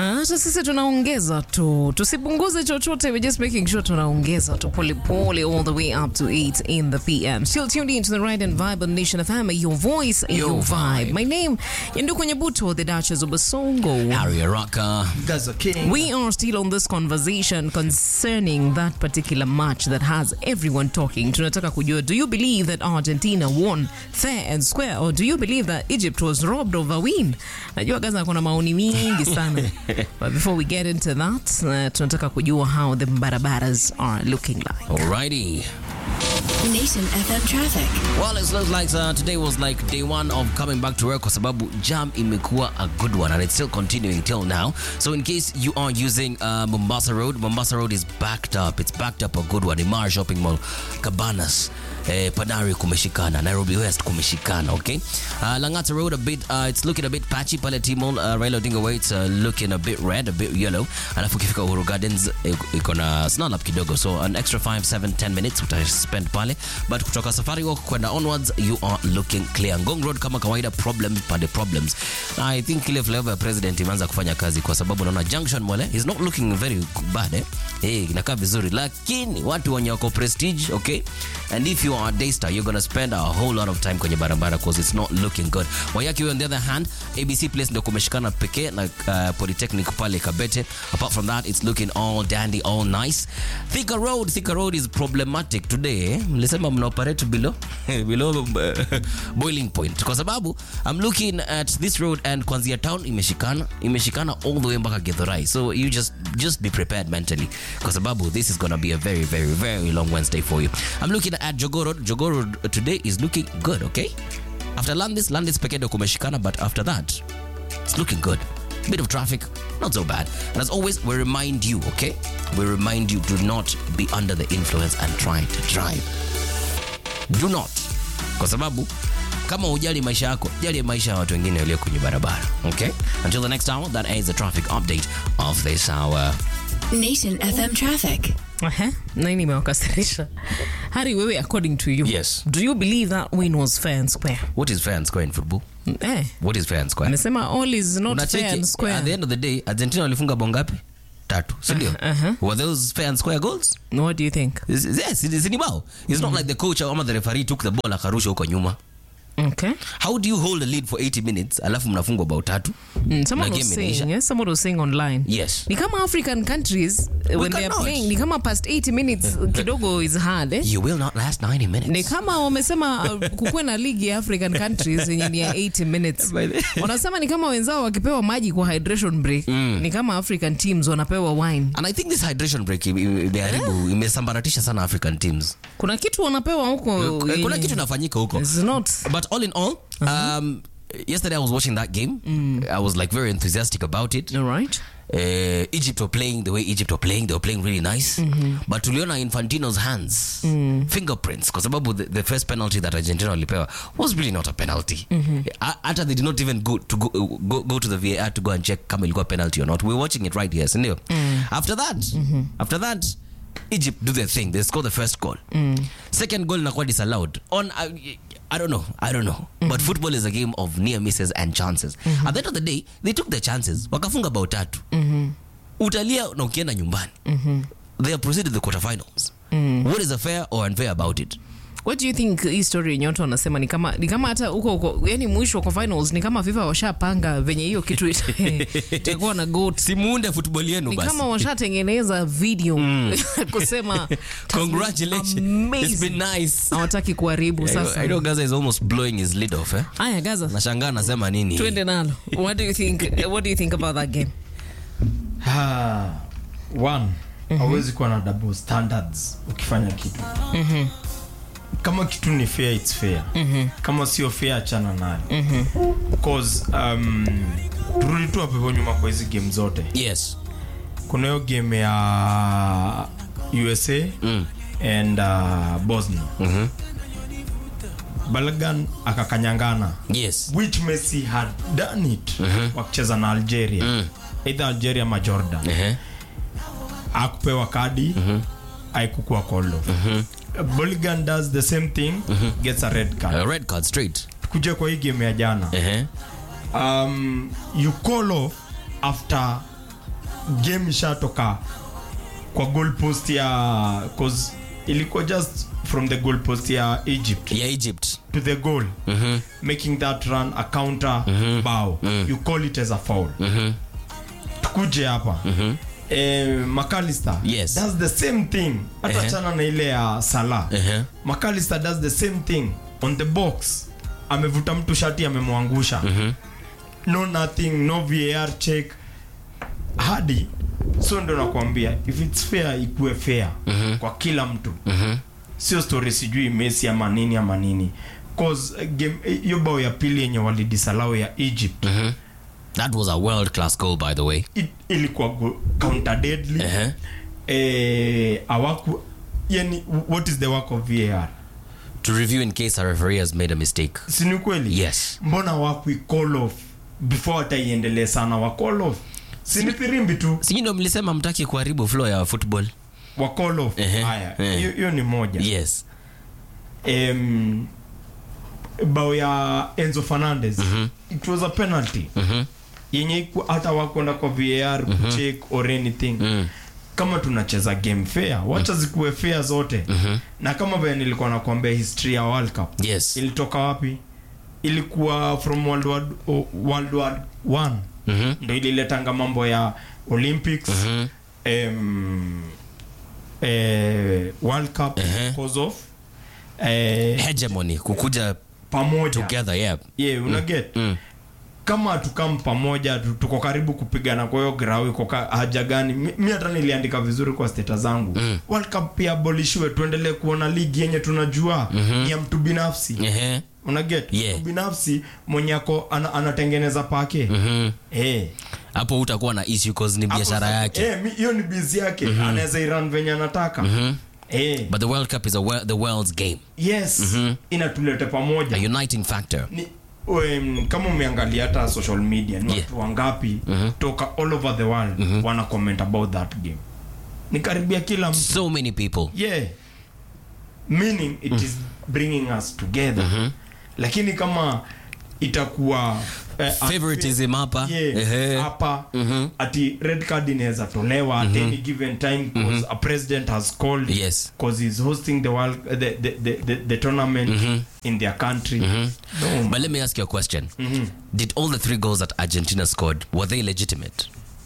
Hata sisi tunaongeza tu, tusipunguze chochote, we're just making sure tunaongeza tu polepole all the way up to 8 in the PM. Still tuned in to the right and vibe on Nation FM, your voice, your, Your vibe. vibe. My name, Yanduko Nyabuto, the Duchess of Basongo. Harry Araka. Gaza King. We are still on this conversation concerning that particular match that has everyone talking. Tunataka kujua, do you believe that Argentina won fair and square or do you believe that Egypt was robbed of a win? Najua Gaza kuna maoni mingi sana. But before we get into that, uh, tunataka kujua how the barabaras are looking like. Alrighty. Nation FM traffic. Well, it looks like uh, today was like day one of coming back to work kwa sababu jam imekuwa a good one and it's still continuing till now. So in case you are using uh, Mombasa Road, Mombasa Road is backed up. It's backed up a good one. Imara Shopping Mall, Cabanas, eh, Panari kumeshikana, Nairobi West kumeshikana, okay? Uh, Langata Road a bit, uh, it's looking a bit patchy. Pale T-Mall, uh, Raila Odinga Way, it's uh, looking a bit red, a bit yellow. Alafu ukifika Uhuru Gardens, eh, iko na snarl up kidogo. So an extra 5, 7, 10 minutes utaspend pale. But kutoka Safari Walk kwenda onwards, you are looking clear. Ngong Road kama kawaida, problems pande problems. I think ile flavor ya president imeanza kufanya kazi kwa sababu naona Junction Mall eh, is not looking very bad eh. Eh, inakaa vizuri lakini watu wenye wako prestige, okay? And if you are a Daystar, you're gonna spend a whole lot of time kwenye barabara because it's not looking good. Wayaki on the other hand, ABC Place ndio kumeshikana pekee na uh, Polytechnic pale Kabete. Apart from that, it's looking all dandy, all nice. Thika Road, Thika Road is problematic today. eh. Mlisema mna operate below below uh, boiling point kwa sababu I'm looking at this road and kuanzia town imeshikana imeshikana all the way mpaka Githurai. So you just just be prepared mentally kwa sababu this is gonna be a very very very long Wednesday for you. I'm looking at Jogoo Road. Jogoo Road today is looking good, okay? After Landis, Landis pekee ndio kumeshikana but after that it's looking good. Bit of traffic, not so bad. And as always, we remind you, okay? We remind you do not be under the influence and try to drive. Do not. Kwa sababu kama hujali maisha yako, jali maisha ya watu wengine walio kwenye barabara. Okay? Until the next hour, that is the traffic update of this hour. Nation FM traffic. Aha, nini imewakasirisha? Hari, wewe according to you, Yes. do you believe that win was fair and square? What is fair and square in football? Eh, What is fair and square? amesema all is not fair Unacheki, and square. at the end of the day, Argentina walifunga bao ngapi? Tatu, si ndio? uh-huh. Were those fair and square goals? What do you think? Yes, yes, it is ni bao. It's not like the coach ama the referee took the ball akarusha huko nyuma. Okay. How do you hold a lead for 80 minutes alafu mnafungwa bao tatu? Mm, someone Na was game saying, inaisha. yes, someone was saying online. Yes. Ni kama African countries uh, when they are cannot. playing, ni kama past 80 minutes kidogo is hard eh? You will not last 90 minutes. Ni kama wamesema uh, kukuwe na ligi ya African countries yenye ni ya 80 minutes. By the- Wanasema ni kama wenzao wakipewa maji kwa hydration break, ni kama African teams wanapewa wine. And I think this hydration break ime- ime- imeharibu imesambaratisha sana African teams. Kuna kitu wanapewa huko. Kuna yenye- kitu inafanyika huko. It's not. But all in all, um, yesterday I was watching that game. I was like very enthusiastic about it. All right. uh, Egypt were playing the way Egypt were playing. They were playing really nice. But tuliona Infantino's hands, fingerprints, kwa sababu the, the first penalty that Argentina walipewa was really not a penalty. A- Hata they did not even go to go, go, go to the VAR to go and check kama ilikuwa penalty or not. We're watching it right here, sindio? After that, after that, Egypt do their thing. They score the first goal. Second goal inakuwa disallowed. On uh, I don't know. I don't know. But football is a game of near misses and chances. At the end of the day, they took their chances. Wakafunga bao tatu. Utalia na ukienda nyumbani. They have proceeded to the quarterfinals. What is fair or unfair about it? What do you think hii story yenye watu wanasema ni kama ni kama hata huko huko yani mwisho kwa finals ni kama FIFA washapanga venye hiyo kitu ita- itakuwa na goat. Simuunde football yenu Ni basi. kama washatengeneza video kusema Congratulations. Amazing. It's been nice. hawataki kuharibu I know, sasa. I know Gaza is almost blowing his lid off, eh? Haya Gaza. Nashangaa anasema nini? Twende nalo. What do you think what do you think about that game? Ah, one hauwezi kuwa na double standards ukifanya kitu kama kitu ni fair it's fair kama sio fair achana nayo because um, turudi tu hapo hivyo nyuma kwa hizi game zote Yes. kuna hiyo game ya usa and uh, bosnia balgan akakanyangana Yes. which messi had done it wakicheza na algeria either algeria ama jordan Uh-huh. akupewa kadi aikukua kolo Boligan does the same thing gets a red card A red card straight. kuja kwa hii game ya jana Uh-huh. um, you call off after game ishatoka kwa goal post ya cause ilikuwa just from the goal post ya egypt Yeah, Egypt. to the goal making that run a counter bow you call it as a foul tukuje hapa eh, McAllister Yes. does the same thing hata Ehe. chana na ile ya Salah Ehe. McAllister does the same thing on the box amevuta mtu shati amemwangusha no nothing no VAR check hadi so ndo nakwambia if it's fair ikuwe fair kwa kila mtu sio story sijui Messi ama nini ama nini cause uh, game eh, hiyo bao ya pili yenye walidisalao ya Egypt That was a world class goal, by the way. it, ilikuwa go- counter deadly Ehe. eh, awaku yani what is the work of VAR To review in case a referee has made a mistake. si ni kweli Yes. mbona wakui call off before hata iendelee sana wa call off si ni firimbi tu Sinyi ndo mlisema mtaki kuharibu flow ya football. wa call off Ehe, haya ehe. hiyo hiyo ni moja Yes. em, bao ya Enzo Fernandez it was a penalty yenye iku- hata wakwenda kwa VAR kucheck or anything kama tunacheza game fair wacha zikuwe fair zote na kama vile nilikuwa nakwambia history ya World Cup Yes. ilitoka wapi ilikuwa from World War, o- World War One Mhm. ndo ililetanga mambo ya Olympics em, eh, World Cup Ehe. because of eh, Hegemony. Kukuja pamoja together, yeah. yeah, unaget Mm. kama tukam pamoja tu- tuko karibu kupigana kwa hiyo grau iko ka- haja gani mi mi hata niliandika vizuri kwa steta zangu mm. World Cup pia abolishiwe tuendelee kuona ligi yenye tunajua mm-hmm. ya mtu binafsi Ehe. unaget Yeah. mtu binafsi mwenye ako ana, anatengeneza pake Mhm. Eh. Hapo utakuwa na issue cause ni biashara Hapo- yake. eh, mi- hiyo ni bizi yake anaweza iran venye anataka eh. But the World Cup is a wor- the world's game. yes inatulete pamoja A uniting factor. ni um, kama umeangalia hata social media ni Yeah. watu wangapi toka all over the world wana comment about that game ni karibia kila mtu So many people. yeah meaning it is bringing us together lakini kama itakuwa eh, Favoritism hapa. Yeah, Ehe. hapa ati red card inaweza tolewa at any given time because a president has called Yes. because he's hosting the world the the, the, the, the tournament in their country no, But let me ask you a question. Did all the three goals that Argentina scored were they legitimate?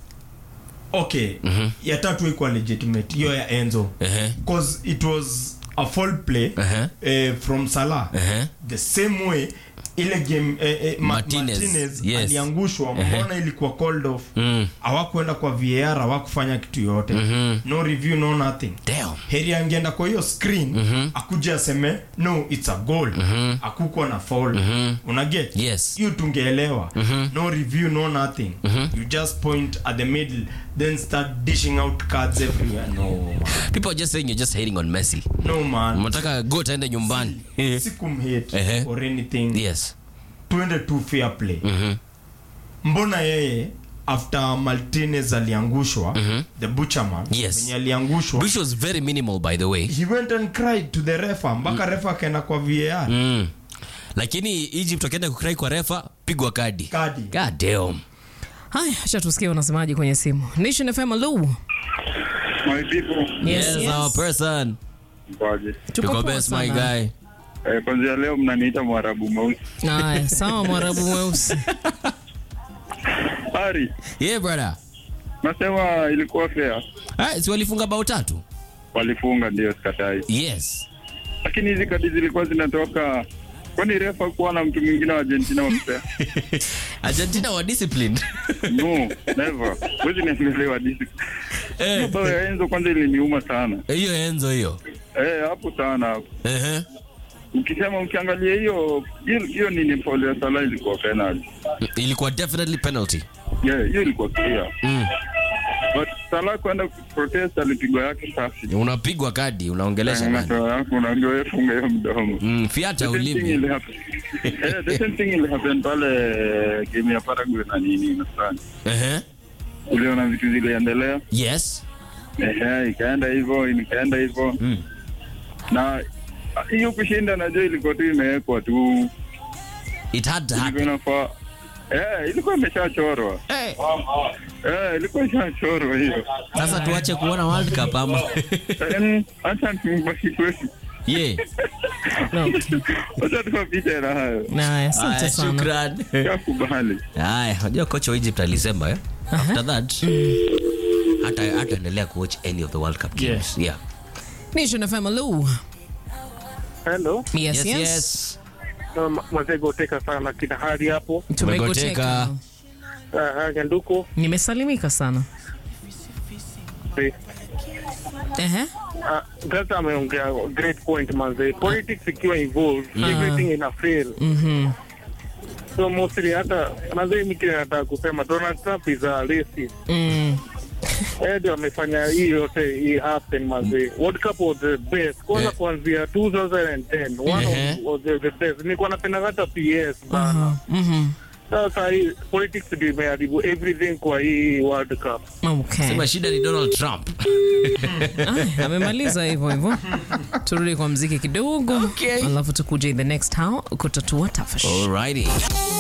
okay ya tatu ikuwa legitimate hiyo ya enzo Ehe. because it was a fall play Uh-huh. eh, from salah Uh-huh. the same way ile game eh, eh, Ma- Martinez, Martinez yes. aliangushwa mbona ilikuwa called off Mm. hawakwenda kwa VAR hawakufanya kitu yote no review no nothing Damn. heri angeenda kwa hiyo screen akuja aseme no it's a goal akukwa na foul unaget Yes. hiyo tungeelewa no review no nothing you just point at the middle then start dishing out cards everywhere no man. People are just saying you're just hating on Messi. no man Mnataka go taende nyumbani. sikumhate Ehe. or anything Yes. tuende tu fair play mbona yeye after martinez aliangushwa the butcherman Yes. mwenye aliangushwa Which was very minimal by the way. he went and cried to the refa mpaka refa akaenda kwa var Mm. Lakini Egypt wakienda kukrai kwa refa pigwa kadi. Kadi. God damn. haya acha tusikie wanasemaji kwenye simu nation fm hello My people, yes, Yes, our person. mkoaje? Tuko Tuko poa best my sana. guy. Eh, kwanzia leo mnaniita mwarabu mweusi. haya sawa mwarabu mweusi Ari, Yeah brother. nasema ilikuwa fair. Ah, si walifunga bao tatu? Walifunga ndio sikatai. Yes. Lakini hizi kadi zilikuwa zinatoka kwani refa kuwa na mtu mwingine wa Argentina wa mpea? Argentina were disciplined. No, never. Wezi niangelewa disi. Eh, Bao ya Enzo kwanza iliniuma sana. hiyo Enzo hiyo. Eh, hapo sana hapo. Ehe. Ukisema ukiangalia hiyo hiyo hiyo nini foul ya Salah ilikuwa penalty. Ilikuwa definitely penalty. Yeah, hiyo ilikuwa clear. Mm. But Salah kwenda protest alipigwa yake safi. Unapigwa kadi, unaongelesha nani? Unatoa yako unaambiwa wewe funga hiyo mdomo. Mm, fiata The same thing ulimi. will happen. Eh, the same thing will happen pale game ya Paraguay na nini unafanya. Ehe. Uliona vitu ziliendelea. Yes. Ehe, ikaenda hivyo, ikaenda hivyo. Mm. Na hiyo kushinda najua ilikuwa tu imewekwa tu. It had to Ilikuwa happen. inafaa Eh, ilikuwa imeshachorwa. Eh, Eh, ilikuwa ishachorwa hiyo. sasa tuache kuona World Cup ama Em, Acha tubaki kwetu. yeah. Okay. Acha tukapite na hayo. Na asante Aya, sana. shukran. Yakubali. Haya, unajua kocha wa Egypt alisema eh? After that hata hataendelea kuwatch any of the World Cup games. Yeah. Nation FM, hello. Hello, Yes, Yes, yes. yes. um, mazego teka sana kina hadi hapo Tumegoteka. Tumegoteka. uh, Nyanduko Nimesalimika sana. eh, Ehe. uh, Gaza ameongea great point manze, politics ikiwa involved everything ina fail Mhm. so mostly hata manze, mimi kile nataka kusema Donald Trump is a racist Mm. yeye ndio amefanya hii yote hii happen manze. World Cup was the best kwanza Yeah. kuanzia 2010 one Ehe. of was the, the best. Nilikuwa napenda hata PS bana. Mhm. Sasa hii politics ndio imeharibu everything kwa hii World Cup. Okay. Sema shida ni Donald Trump. Ah, amemaliza hivyo hivyo. Turudi kwa mziki kidogo, Okay. alafu tukuje in the next hour kutatua tafash. Alrighty.